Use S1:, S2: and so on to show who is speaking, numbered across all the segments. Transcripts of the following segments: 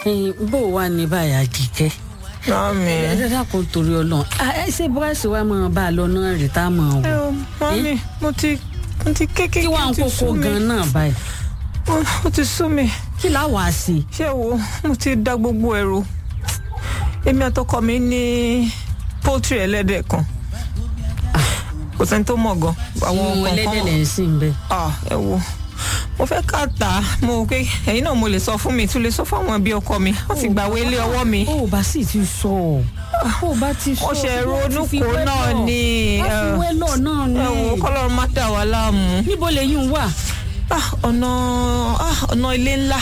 S1: ẹyin bó o wà ní báyà jíkẹ́
S2: mami
S1: ẹ dákun torí ọlọ́run ẹ ṣe búrẹ́sì wa máa bá a lọ náà rè tá a máa
S2: ẹ
S1: wò
S2: o mami mo ti mo ti kékeré
S1: kí wàá ń
S2: ti
S1: kókó
S2: sú mi.
S1: gan náà báyìí
S2: Ó- ó ti sú mi
S1: kí láà wá sí i.
S2: ṣé wo mo ti da gbogbo ẹrù èmi àtọkọ mi ní pọ́tírì ẹlẹ́dẹ̀ kan kò sẹ́ni tó mọ̀ gan àwọn
S1: àwọn
S2: kọ̀ọ̀kan
S1: ẹlẹ́dẹ̀
S2: mọ̀.
S1: lẹ̀ ń sìn bẹ́ẹ̀.
S2: Ah, ẹ wo mo fẹ́ ká tà á mo rò pé ẹ̀yin náà mo lè sọ fún mi tún lè sọ fún àwọn ẹbí ọkọ mi wọ́n ti gbàwé ilé ọwọ́ mi.
S1: ó ò bá sì ti sọ ọ ó bá ti sọ
S2: wọ́n ṣe
S1: ṣùgbọ́n
S2: ronú
S1: ti fi
S2: kó
S1: wẹ́lọ̀.
S2: náà ní
S1: wọ́n fi wẹ́lọ̀ náà ní.
S2: ẹ wo kọ́lọ́run má dà wá láàmú.
S1: níbo lèyìn wà.
S2: Ah, ọ̀nà ah, ọ̀nà ilé ńlá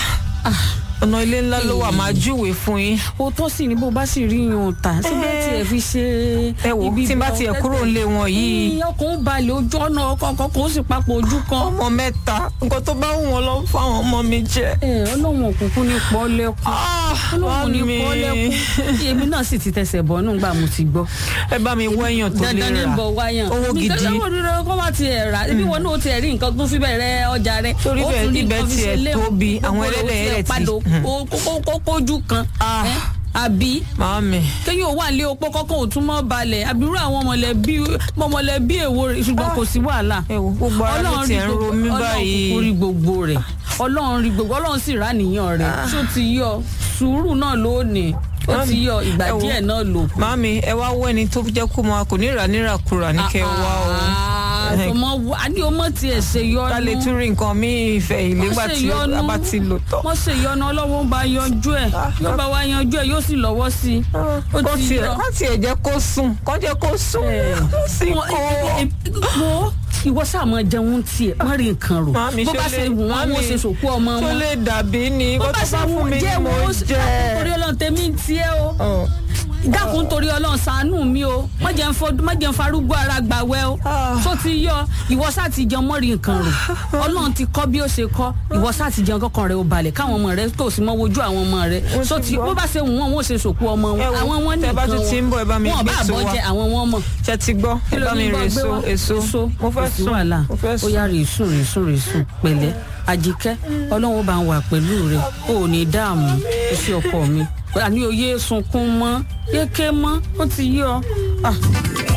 S2: ọ̀nà ilé ńlá ló wà máa júwèé fún yín.
S1: o tó sì ní bó bá sì rí yàn tà síbẹ̀
S2: Eh.
S1: tiẹ̀ fi ṣe.
S2: ẹ wo
S1: ibi
S2: tí n bá
S1: ìgbà
S2: tiẹ̀
S1: ọ̀tẹ́tẹ̀.
S2: kúrò nílé wọn yìí
S1: Ní ọkàn ń balẹ̀ ojú ọ̀nà ọkọ̀ ọkọ̀ kò sì papọ̀ ojú kan.
S2: ọmọ mẹ́ta nǹkan tó bá wù wọn lọ fún àwọn ọmọ mi jẹ.
S1: ẹ ọlọ́run òkùnkùn ní pọ́ lẹ́kùn.
S2: Ah,
S1: ọlọ́run ní
S2: mami.
S1: pọ́ lẹ́kùn. èmi náà sì ti tẹsẹ̀ bọ́ nígbà mo ti gbọ́.
S2: ẹ bá mi wẹ́yàn tó lè
S1: dandan ní
S2: rà
S1: bọ̀ wáyàn.
S2: owó
S1: mi
S2: gidi.
S1: kẹ́kẹ́ wọ́n dúró kó má ti ẹ̀ rà ibi wọn náà ti ẹ̀ rí nǹkan tó fi bẹ̀rẹ̀ ọjà rẹ̀.
S2: Torí
S1: Ó
S2: bẹ́ẹ̀
S1: tún rí
S2: ibẹ̀
S1: nǹkan fi
S2: tiẹ̀
S1: ṣe léwu.
S2: tóbi, àwọn
S1: Gbogbo rẹ̀ ó
S2: ẹlẹ́dẹ̀
S1: tiẹ̀
S2: yẹn ti-
S1: padà
S2: Hmm.
S1: ó- ó- ó kójú kan.
S2: Ah.
S1: ẹ́, àbí
S2: màámi
S1: kéyìn ò wà lé opó kọ́kọ́ ò tún mọ́ balẹ̀ àbúrò àwọn mọ̀lẹ́bí mọ̀mọ̀lẹ́bí èwo rẹ̀ ṣùgbọ́n kò sí wàhálà.
S2: ẹ wo gbogbo ara ló tiẹ̀ ń ro mí
S1: ọlọ́run
S2: báyìí.
S1: kúkú rí gbogbo rẹ̀ ọlọ́run rí gbogbo ọlọ́run sì rà níyàn rẹ̀ tó ti yọ sùúrù náà ló ní ó ti yọ ìgbà
S2: Ẹ wo.
S1: díẹ̀ náà lò.
S2: màámi ẹ wá wọ ẹni tó jẹ́ kó máa kò ní ìrà nírakura ní kẹ́ ẹ wá o
S1: ọmọ a ní ọmọ tiẹ̀ ṣe yọnu
S2: ká lè tún rí nǹkan míì ìfẹ́ ìlégbà
S1: Wọ́n ṣe
S2: tí
S1: yọnu.
S2: a bá ti lò tán.
S1: wọ́n ṣe ìyọnu ọlọ́wọ́ ń bá yanjú ẹ̀ yóò bá wa yanjú ẹ̀ yóò sì lọ́wọ́ sí i ó
S2: kó
S1: ti
S2: tiẹ̀
S1: yọ.
S2: kó tiẹ̀ jẹ́ kó sùn kó jẹ́ kó sùn ó sì
S1: Wọ́n-
S2: kó.
S1: ẹ- ẹ- wo ìwọ sáà máa jẹun tiẹ̀ má rí nǹkan rò
S2: Màámi,
S1: bó
S2: ṣó
S1: bá
S2: lè-
S1: ṣe wù wọ́n
S2: màámi,
S1: wọ́n ṣe sòkú ọmọ
S2: tó
S1: wọn
S2: lè dàbí ni
S1: bó
S2: kó
S1: bá
S2: tó
S1: ṣe
S2: bá
S1: wù
S2: fún mi
S1: jẹ́
S2: ni mo
S1: wọ́n
S2: jẹ́.
S1: torí ọlọ́run tèmi ń tiẹ́ o
S2: Ọ̀.
S1: dákun torí ọlọ́run ṣàánú mi o má jẹ́ ń fọdún má jẹ́ ń farúgbó ara gbàwẹ́ o
S2: Ah.
S1: tó ti yọ ìwọ sáà ti jẹun mọ́rí nǹkan rò ọlọ́run ti kọ́ bí ó ṣe kọ́ ìwọ sáà ti jẹun kọ́kàn rẹ ó balẹ̀ káwọn ọmọ rẹ tó sì mọ́ wojú àwọn ọmọ rẹ
S2: Wọ́n
S1: tó
S2: ti
S1: ti
S2: gbọ́.
S1: bó bá ṣe wù wọ́n wọ́n ṣe sòkú ọmọ wọn
S2: Ẹ wo,
S1: àwọn wọn
S2: tẹ́ bá
S1: nìkan
S2: tún ti ń bọ̀, ẹ bá mi
S1: wọn
S2: gbé
S1: bá
S2: èso
S1: àbọ̀
S2: wá.
S1: jẹ àwọn wọn mọ̀
S2: ṣe ti gbọ́ ẹ bá mi rè so èso mo fẹ́
S1: kò sí
S2: sùn
S1: wàhálà
S2: mo fẹ́
S1: ó
S2: sùn.
S1: yá rè sùn rè sùn rè sùn pẹ̀lẹ́ àjíkẹ́ ọlọ́run ó bá ń wà pẹ̀lú rẹ ó ò ní dààmú ó sí ọkọ mi àní oyè sunkún mọ́ yéké mọ́ ó ti yọ. Ah.